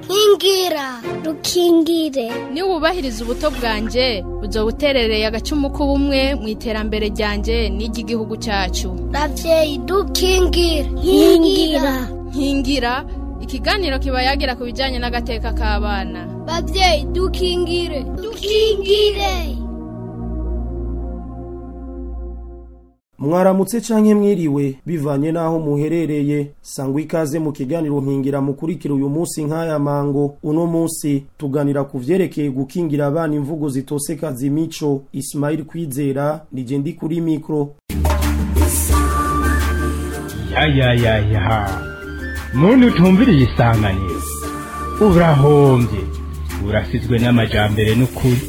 nkingira rukingire niba wubahiriza ubuto bwanjye uzo buterereye agacumu k'ubumwe mu iterambere ryanjye n'iry'igihugu cyacu ravyeyi dukingire nkingira nkingira ikiganiro kiba yagira ku bijyanye n'agateka k'abana bavyeyi dukingire dukingire mwaramutse canke mwiriwe bivanye naho muherereye sangwa ikaze mu kiganiro nkingira mukurikira uyu munsi nk'aya mango uno munsi tuganira ku vyerekeye gukingira abana imvugo zitoseka zimico Ismail Kwizera nije ndi kuri mikro ya ya ya ya muntu utumviriye isanganiro urahombye urasizwe n'amajambere n'ukuri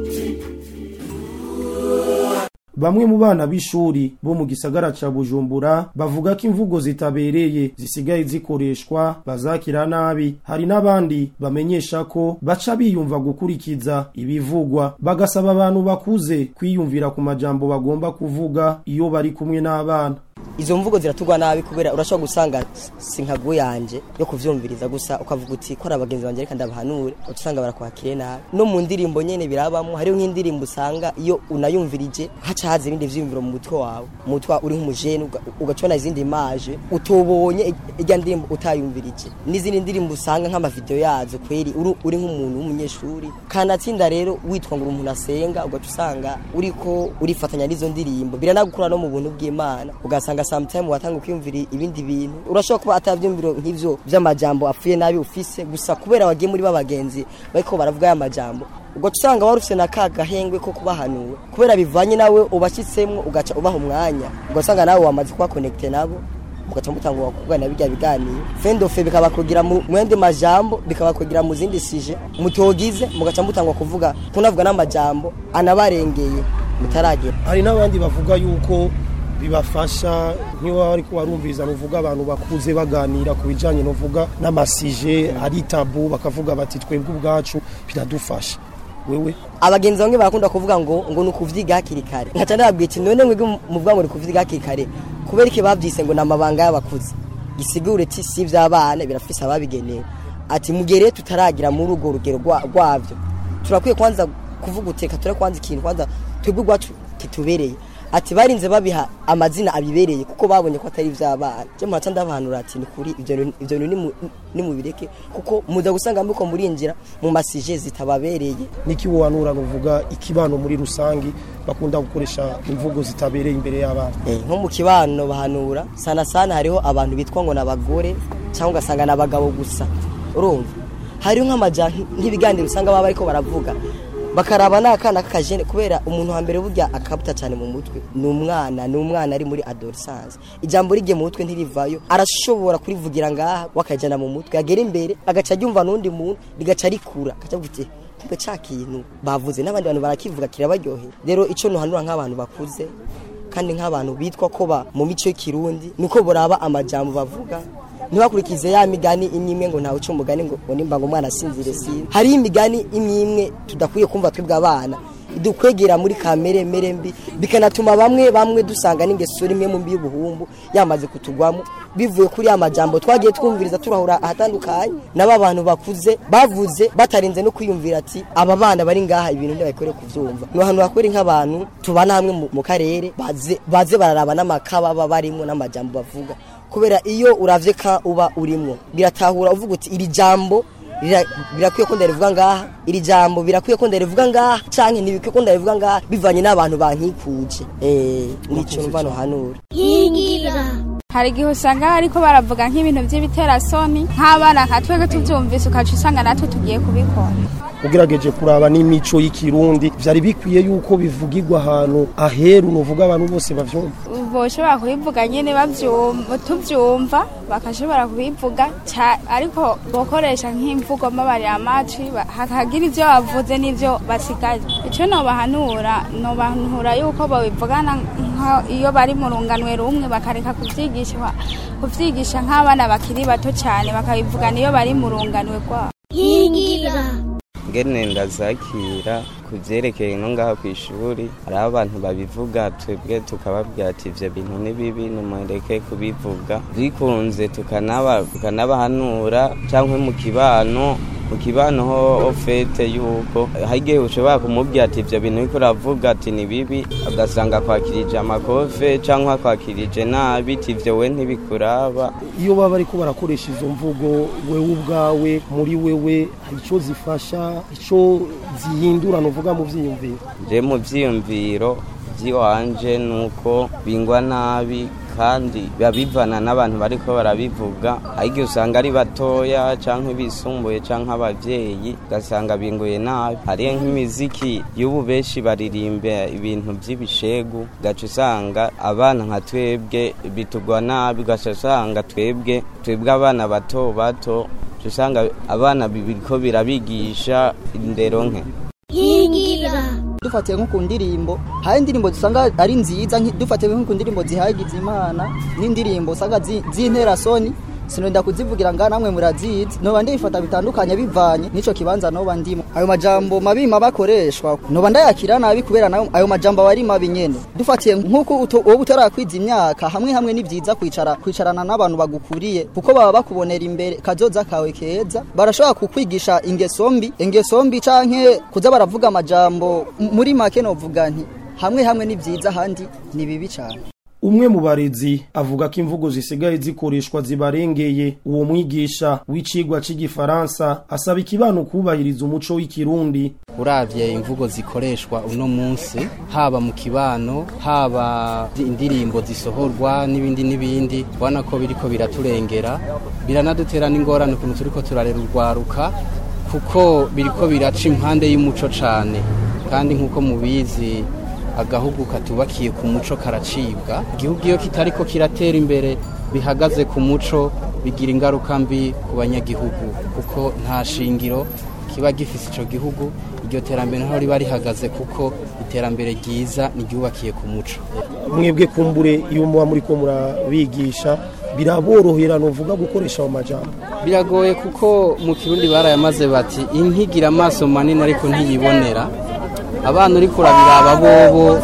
Bamwe mu bana b'ishuri bo mu gisagara ca Bujumbura bavuga ko imvugo zitabereye zisigaye zikoreshwa bazakira nabi hari n'abandi bamenyesha ko baca biyumva gukurikiza ibivugwa bagasaba abantu bakuze kwiyumvira ku majambo bagomba kuvuga iyo bari kumwe n'abana izo mvugo ziratugwa nabi kubera urashobora gusanga sinkagu yanje yo kuvyumviriza gusa ukavuga uti ko ari abagenzi banje reka ndabahanure utusanga barakwakire nabi no mu ndirimbo nyene birabamwo hariho nk'indirimbo usanga iyo unayumvirije haca haza ibindi vyiyumviro mu mutwe wawe mu mutwe uri nk'umujene uga- ugacona izindi imaje utobonye irya ndirimbo utayumvirije n'izindi ndirimbo usanga nk'amavideo yazo kweri uri, uri nk'umuntu w'umunyeshuri kanatsinda rero witwa ngo uri umuntu asenga ugaca usanga uriko urifatanya n'izo ndirimbo biranagukura no mu buntu bw'imana ugasanga sometime watanga kwiyumvira ibindi bintu urashobora kuba atavyumviro nk'ivyo vy'amajambo apfuye nabi ufise gusa kubera wagiye muri babagenzi bariko baravuga aya majambo ugaca usanga wari ufise na ka gahengwe ko kubahanura kubera bivanye nawe ubashyitsemwo ugaca ubaha umwanya ugasanga nawe wamaze kuba connecte nabo mugaca mutangura kuvugana bijya biganiro fendofe bikabakugira mu mwende majambo bikabakugira mu zindi sije mutogize mugaca mutangura kuvuga kunavuga n'amajambo anabarengeye mutaragera hari n'abandi bavuga yuko bibafasha nk'iyo wari warumviriza nuvuga abantu bakuze baganira ku bijanye novuga n'amasije ari tabu bakavuga bati twebwe ubwacu biradufasha wewe abagenzi bamwe barakunda kuvuga ngo ngo ni ukuvyiga hakiri kare nkaca ndababwira iti none mwebwe muvuga ngo ni ukuvyiga hakiri kare kubera iki bavyise ngo ni amabanga y'abakuze gisigure ti si ivy'abana birafise ababigenewe ati mugere tutaragira muri urwo rugero rwa- rwavyo turakwiye kwanza kuvuga uteka ture kwanza ikintu kwanza twebwe ubwacu kitubereye ati barinze babiha amazina abibereye kuko babonye ko atari ivy'abana je muraca ndabahanura ati ni kuri ivyo bintu- ivyo bintu nimu- nimubireke kuko muza gusanga muriko murinjira mu masije zitababereye niki wohanura nuvuga ikibano muri rusangi bakunda gukoresha imvugo zitabereye imbere y'abana Eh, nko mu kibano bahanura sana sana hariho abantu bitwa ngo n'abagore cyangwa ugasanga n'abagabo gusa urumva hariho nk'amaja nk'ibiganiro usanga baba ariko baravuga bakaraba n'akana k'akajene kubera umuntu wa mbere burya akabuta cyane mu mutwe ni umwana ni umwana ari muri adolescence ijambo rigiye mu mutwe ntirivayo arashobora kurivugira ngaha wakajana mu mutwe agera imbere agaca aryumva n'undi muntu rigaca rikura agaca avuga ati kumbe ca kintu bavuze n'abandi bantu barakivuga kirabaryohera rero ico nuhanura nk'abantu bakuze kandi nk'abantu bitwa ko ba mu mico y'ikirundi nuko boraba amajambo bavuga ntibakurikize ya migani imwe imwe ngo ntawe uca umugani ngo ngo nimba ngo umwana asinzire si hariho imigani imwe imwe tudakwiye kumva twebwe abana dukwegera muri kamere mere mbi bikanatuma bamwe bamwe dusanga n'ingeso rimwe mu mbi y'ubuhumbu yamaze kutugwamo bivuye kuri ya majambo twagiye twumviriza turahura ahatandukanye n'aba bantu bakuze bavuze batarinze no kwiyumvira ati aba bana bari ngaha ibintu ntibakwiriye kuvyumva ni ahantu hakwiriye nk'abantu tubana hamwe mu- mu karere baze baze bararaba n'amakaba baba barimo n'amajambo bavuga kubera iyo uravye ka uba urimo biratahura uvuga uti iri jambo rira- birakwiye ko ndarivuga ngaha iri jambo birakwiye ko ndarivuga ngaha canke ntibikwiye ko ndarivuga ngaha bivanye n'abantu bankikuje eh nico numva nohanura nkingira hari igihe usanga ariko baravuga nk'ibintu by'ibiterasoni nk'abana nka twebwe tubyumvise ukaca usanga natwe tugiye kubikora ugerageje kuraba n'imico y'ikirundi vyari bikwiye yuko bivugirwa ahantu aheru nuvuga abantu bose bavyumva boshobora kubivuga nyine bavyumva tuvyumva bakashobora kubivuga ca- ariko bokoresha nk'imvugo mbabarira amatwi ba- hakagira ivyo bavuze n'ivyo basigaje ico nobahanura nobahanura yuko babivugana nka iyo bari mu runganwe rumwe bakareka kuvyigisha kuvyigisha nk'abana bakiri bato cane bakabivugana iyo bari mu runganwe rwabo nkingira ngene ndazakira ku byerekeye no ngaha ku ishuri hariho abantu babivuga twebwe tukababwira ati ivyo bintu ni bibi nimureke kubivuga bikunze tukanaba- tukanabahanura cyangwa mu kibano mu kibano ho ofete yuko hari igihe ushobora kumubwira ati ivyo bintu uriko uravuga ati ni bibi ugasanga akwakirije amakofe cyangwa akwakirije nabi ati ivyo we ntibikuraba iyo baba ariko barakoresha izo mvugo wewe ubwawe muri wewe hari icyo zifasha icyo zihindura nuvuga mu byiyumviro je mu vyiyumviro vy'iwanje nuko bingwa nabi kandi biba bivana n'abantu bariko barabivuga ariko usanga ari batoya canke bisumbuye canke abavyeyi ugasanga binguye nabi hariyo nk'imiziki y'ubu benshi baririmba ibintu vy'ibishegu ugaca usanga abana nka twebwe bitugwa nabi ugaca usanga twebwe twebwe abana bato bato uca usanga abana biriko birabigisha indero nke nkingira dufatiye nko ku ndirimbo hari indirimbo dusanga ari nziza nki- dufatiye nko ku ndirimbo zihagize imana n'indirimbo usanga zi- z'interasoni sinonda kuzivugira nga namwe murazizi noba ndifata bitandukanye bivanye n'ico kibanza noba ndimo ayo majambo mabi maba akoreshwa noba ndayakira nabi kubera nayo ayo majambo aba ari mabi nyene dufatiye nk'uko uto- wowe utarakwiza imyaka hamwe hamwe ni vyiza kwicara kwicarana n'abantu bagukuriye kuko baba bakubonera imbere kazoza kawe keza barashobora kukwigisha ingeso mbi ingeso mbi canke kuza baravuga amajambo M- muri make novuga nti hamwe hamwe ni vyiza ahandi ni bibi cane umwe mu barezi avuga ko imvugo zisigaye zikoreshwa zibarengeye uwo mwigisha w'icigwa c'igifaransa asaba ikibano kubahiriza umuco w'ikirundi uravye imvugo zikoreshwa uno munsi haba mu kibano haba indirimbo zisohorwa n'ibindi n'ibindi ubona ko biriko biraturengera biranadutera n'ingorane ukuntu turiko turarera urwaruka kuko biriko biraca impande y'umuco cane kandi nk'uko mubizi agahugu katubakiye ku muco karacibwa igihugu iyo kitariko kiratera imbere bihagaze ku muco bigira ingaruka mbi ku banyagihugu kuko nta shingiro kiba gifise ico gihugu iryo terambere ntaho riba rihagaze kuko iterambere ryiza niryubakiye ku muco mwebwe kumbure iyo muba muriko murabigisha biraborohera novuga gukoresha ayo majambo biragoye kuko mu kirundi barayamaze bati inkigira amaso manini ariko ntiyibonera abana uriko urabiraba bobo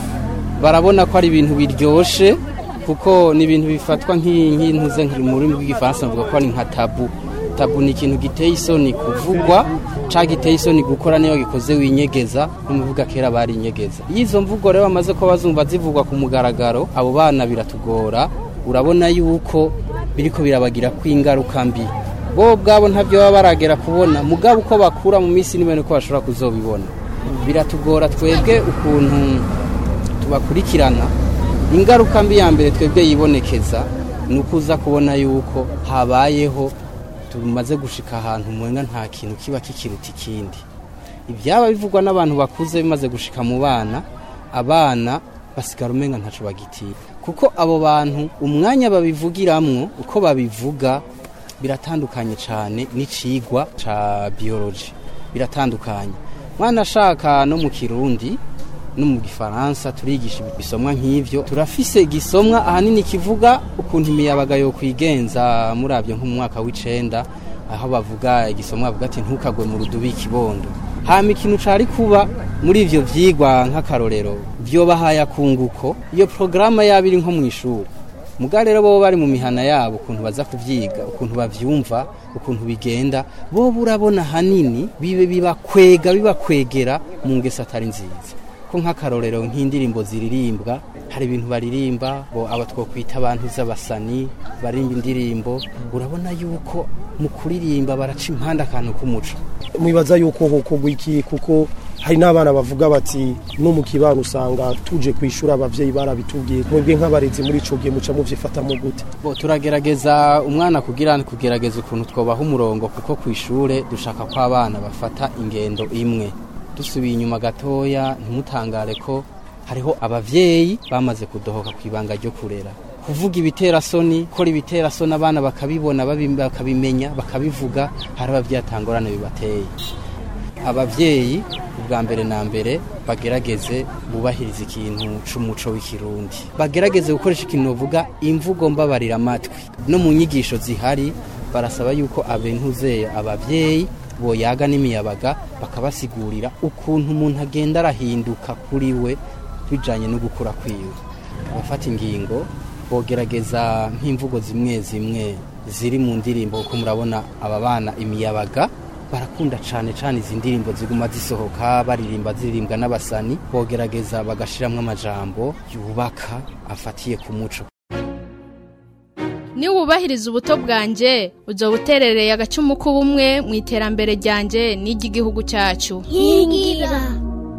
barabona ko ari ibintu biryoshe kuko ni ibintu bifatwa nk'i- nk'intuze nkiri mu rurimi rw'igifaransa bavuga ko ari nka tabu tabu ni ikintu giteye isoni kuvugwa canke giteye isoni gukora niyo gikoze winyegeza n'umuvuga kera bari inyegeza iyo izo mvugo rero bamaze ko bazumva zivugwa ku mugaragaro abo bana biratugora urabona yuko biriko birabagira ko ingaruka mbi bo ubwabo ntabyo baba baragera kubona mugabo uko bakura mu minsi n'ibintu ko bashobora kuzobibona biratugora twebwe ukuntu tubakurikirana ingaruka mbi ya mbere twebwe yibonekeza ni uko uza kubona yuko habayeho tumaze gushika ahantu mwenga nta kintu kiba kikiruta ikindi ibyaba bivugwa n'abantu bakuze bimaze gushika mu bana abana basigara umenga ntaco bagitinya kuko abo bantu umwanya babivugiramwo uko babivuga biratandukanye cyane n'icigwa ca biology biratandukanye mwana ashaka no mu kirundi no mu gifaransa turigisha ibisomwa nk'ivyo turafise igisomwa ahanini kivuga ukuntu imiyabaga yo kwigenza muravyo nko mu mwaka w'icenda aho bavuga igisomwa bavuga ati ntukagwe mu rudubi ikibondo hama ikintu cari kuba muri ivyo vyigwa nk'akarorero vyobahaye akunguko iyo porogaramu yaba iri nko mw'ishuri muga rero bo bari mu mihana yabo ukuntu baza kuvyiga ukuntu bavyumva ukuntu bigenda bo urabona hanini bibe bibakwega bibakwegera mu ngeso atari nziza ko nk'akarorero nk'indirimbo ziririmbwa hari ibintu baririmba bo aba twokwita abantu z'abasani barimba indirimbo urabona yuko mu kuririmba baraca impande akantu k'umuco mwibaza yuko hokorwa iki kuko hari n'abana bavuga bati no mu kibano usanga tuje kwishura abavyeyi barabitubwiye mwebwe nk'abarezi muri ico gihe muca muvyifatamo gute bo turagerageza umwana kugira kugerageza ukuntu twobaha umurongo kuko ku ishure dushaka ko abana bafata ingendo imwe dusubiye inyuma gatoya ntimutangare ko hariho abavyeyi bamaze kudohoka ku ibanga ryo kurera kuvuga ibiterasoni gukora ibiterasoni abana bakabibona babi- bakabimenya bakabivuga hari abavyeyi atangorane bibateye abavyeyi ubwa mbere na mbere bagerageze bubahiriza ikintu c'umuco w'ikirundi bagerageze gukoresha ikintu bavuga imvugo mbabarira amatwi no mu nyigisho zihari barasaba yuko abentuzeye abavyeyi boyaga n'imiyabaga bakabasigurira ukuntu umuntu agenda arahinduka kuri we bijanye no gukura kwiwe abafata ingingo bogerageza nk'imvugo zimwe zimwe ziri mu ndirimbo kuko murabona aba bana imiyabaga barakunda cane cane izi ndirimbo ziguma zisohoka baririmba ziririmbwa n'abasani bogerageza bagashiramwo amajambo yubaka afatiye ku muco niwubahiriza ubuto bwanje uzoba uterereye agacumu k'ubumwe mu iterambere ryanje n'iry'igihugu cyacu nkingira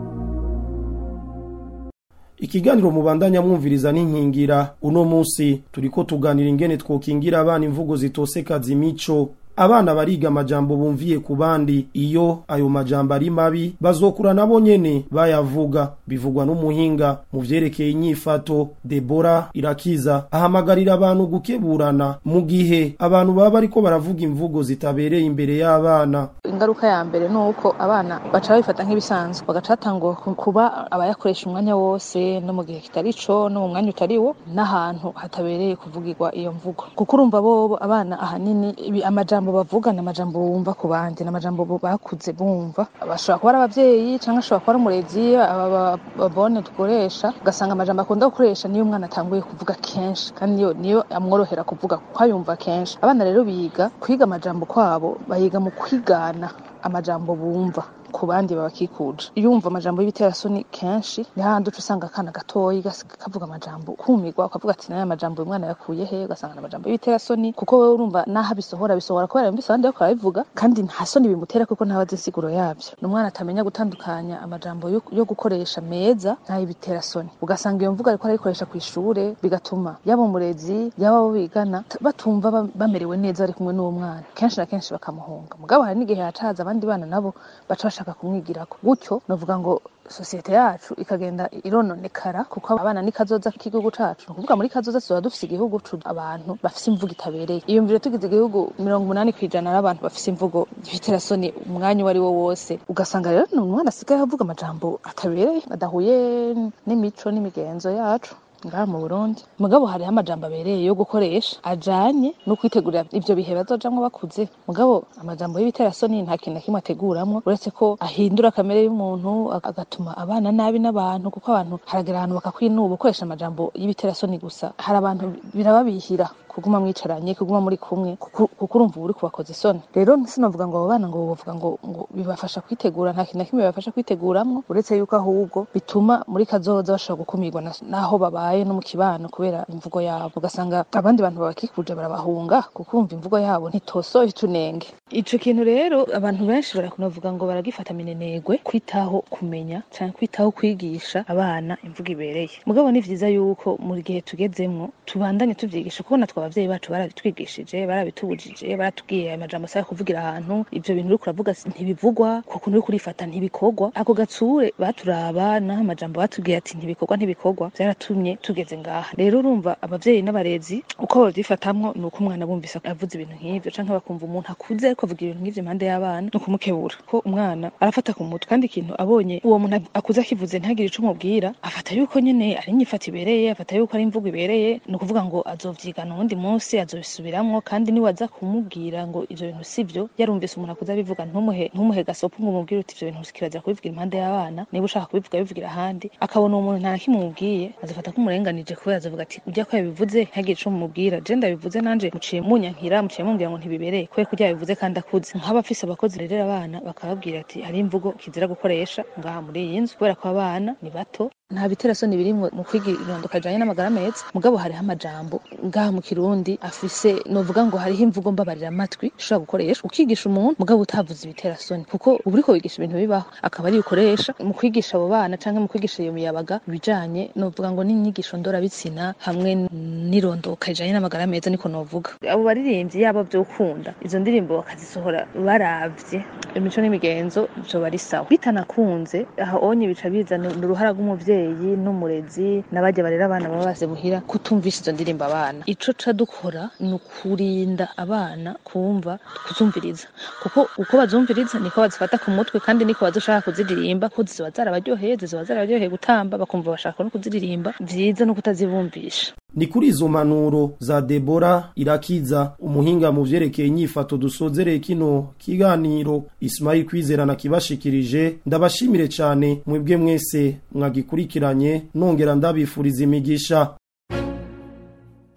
Ikiganiro mubandanya mwumviriza n'inkingira uno munsi turiko tuganira ingene twokingira abana imvugo zitoseka zimico abana bariga amajambo bumviye ku bandi iyo ayo majambo ari mabi bazokura nabo nyene bayavuga bivugwa n'umuhinga mu vyerekeye inyifato Debora Irakiza ahamagarira abantu gukeburana mu gihe abantu baba bariko baravuga imvugo zitabereye imbere y'abana ingaruka ya mbere ni uko abana baca babifata nk'ibisanzwe bagaca batangwa kuba abayakoresha umwanya wose no mu gihe kitari co no mu mwanya utari wo n'ahantu hatabereye kuvugirwa iyo mvugo kuko urumva bobo abana ahanini ibi- amajambo bavuga ni amajambo bumva ku bandi ni amajambo bo bakuze bumva bashobora kuba ari abavyeyi cyangwa ashobora kuba ari umurezi aba ba- babone dukoresha ugasanga amajambo akunda gukoresha niyo umwana atanguye kuvuga kenshi kandi niyo niyo amworohera kuvuga kuko ayumva kenshi abana rero biga kwiga amajambo kwabo bayiga mu kwigana amajambo bumva ku bandi babakikuje iyo wumva amajambo y'ibiterasoni kenshi ni hahandi uca usanga akana gatoyi gas- kavuga amajambo kumirwa ukavuga ati nayo amajambo uyu mwana yakuye he ugasanga ni amajambo y'ibiterasoni kuko wewe urumva naho abisohora bisohora kubera yumvise abandi bariko barabivuga kandi nta soni bimutera kuko ntabazi insiguro yavyo ni umwana atamenya gutandukanya amajambo yo, yo gukoresha meza n'ay'ibiterasoni ugasanga iyo mvugo ariko arayikoresha ku ishure bigatuma yaba umurezi yaba abo bigana t- batumva ba- bamerewe neza bari kumwe n'uwo mwana kenshi na kenshi bakamuhunga mugabo hari n'igihe hacaza abandi bana nabo baca bashaka kumwigirako gutyo novuga ngo sosiyete yacu ikagenda irononekara kuko abana ni kazoza k'igihugu cacu ni ukuvuga muri kazoza tuzoba dufise igihugu cu abantu bafise imvugo itabereye iyumvire tugize igihugu mirongo umunani kw'ijana n'abantu bafise imvugo y'ibiterasoni umwanya uwo ari wo wose ugasanga rero ni umwana asigaye avuga amajambo atabereye adahuye n'imico n'imigenzo yacu ngaha mu Burundi mugabo hariho amajambo abereye yo gukoresha ajanye no kwitegurira ivyo bihe bazojamwo bakuze mugabo amajambo y'ibiterasoni nta kintu na kimwe ateguramwo uretse ko ahindura kamere y'umuntu ag- agatuma abana nabi n'abantu kuko abantu haragera ahantu bakakwinuba ukoresha amajambo y'ibiterasoni gusa hari abantu birababihira kuguma mwicaranye kuguma muri kumwe kuko kuko urumva uba uri kubakoza isoni rero sinovuga ngo abo bana ngo bavuga ngo ngo bibafasha kwitegura nta kintu na kimwe bibafasha kwiteguramwo uretse yuko ahubwo bituma muri kazoza bashobora gukumirwa na- n'aho babaye no mu kibano kubera imvugo yabo ugasanga abandi bantu babakikuje barabahunga kuko umva imvugo yabo ntitosoye utunenge ico kintu rero abantu benshi barakunavuga ngo baragifata minenegwe kwitaho kumenya canke kwitaho kwigisha abana imvugo ibereye mugabo ni vyiza yuko mu gihe tugezemwo tubandanye tuvyigisha kuko natwe abavyeyi bacu barabitwigishije barabitubujije baratubwiye aya majambo asaba kuvugira ahantu ivyo bintu uriko uravuga si- ntibivugwa kuko uriko urifata ntibikorwa ako gatsure baturaba naho amajambo batubwiye ati ntibikorwa ntibikorwa vyaratumye tugeze ngaha rero urumva abavyeyi n'abarezi uko babyifatamwo ni uko umwana bumvise avuze ibintu nk'ivyo canke bakumva umuntu akuze ariko avuga ibintu nk'ivyo impande y'abana ni ukumukebura ko umwana arafata ku mutwe kandi ikintu abonye uwo muntu akuze akivuze ntagire ico umubwira afata yuko nyene ari inyifata ibereye afata yuko ari imvugo ibereye ni ukuvuga ngo azovyigana uwundi munsi azobisubiramwo kandi niwaza kumubwira ngo ivyo bintu sivyo yarumvise umuntu akuze abivuga ntumuhe ntumuhe gasopo ngo umubwire uti ivyo bintu kirazira kubivugira impande y'abana niba ushaka kubivuga bivugira ahandi akabona uwo muntu nta na kimwe umubwiye azafata nk'umurenganije kubera azavuga ati ujya ko yabivuze ntagire ico mumubwira je ndabivuze nanje muciye munyankira muciye mumbwira ngo ntibibereye kubera ko yabivuze kandi akuze nk'abafise abakozi rerera abana bakababwira ati hari imvugo kizira gukoresha ngaha muri iyi nzu kubera ko abana ni bato nta biterasoni birimwo mu kwiga irondoka rijanye n'amagara meza mugabo hariho amajambo ngaha mu kirundi afise novuga ngo hariho imvugo mbabarira amatwi ushobora gukoresha ukigisha umuntu mugabo utavuze ibiterasoni kuko uba uriko wigisha ibintu bibaho akaba ari ukoresha mu kwigisha abo bana canke mu kwigisha iyo miyabaga ibijanye novuga ngo n'inyigisho ndorabitsina hamwe n'irondoka rijanye n'amagara meza niko novuga abo baririmbyi yaba vyokunda izo ndirimbo bakazisohora baravye imico n'imigenzo vyoba ari sawa bitanakunze aho onye bica bizana uruhara rw'umuvyeyi n'umurezi n'abarya barera abana baba baze muhira kutumvisha izo ndirimbo abana ico ca dukora ni ukurinda abana kumva kuzumviriza kuko uko bazumviriza niko bazifata ku mutwe kandi niko bazoshaka kuziririmba ko zizoba zarabaryoheye zizoba zarabaryoheye gutamba bakumva bashaka no kuziririmba vyiza no kutazibumvisha ni kuri izo mpanuro za Debora irakiza umuhinga mu vyerekeye inyifato dusozereye kino kiganiro Ismail kwizerana kibashikirije ndabashimire cyane mwebwe mwese mwagikurikiranye nongera ndabifuriza imigisha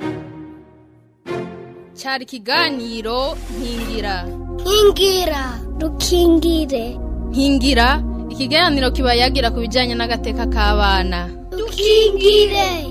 cyari ikiganiro nkingira nkingira dukingire nkingira ikiganiro kiba yagira ku bijyanye n'agateka k'abana dukingire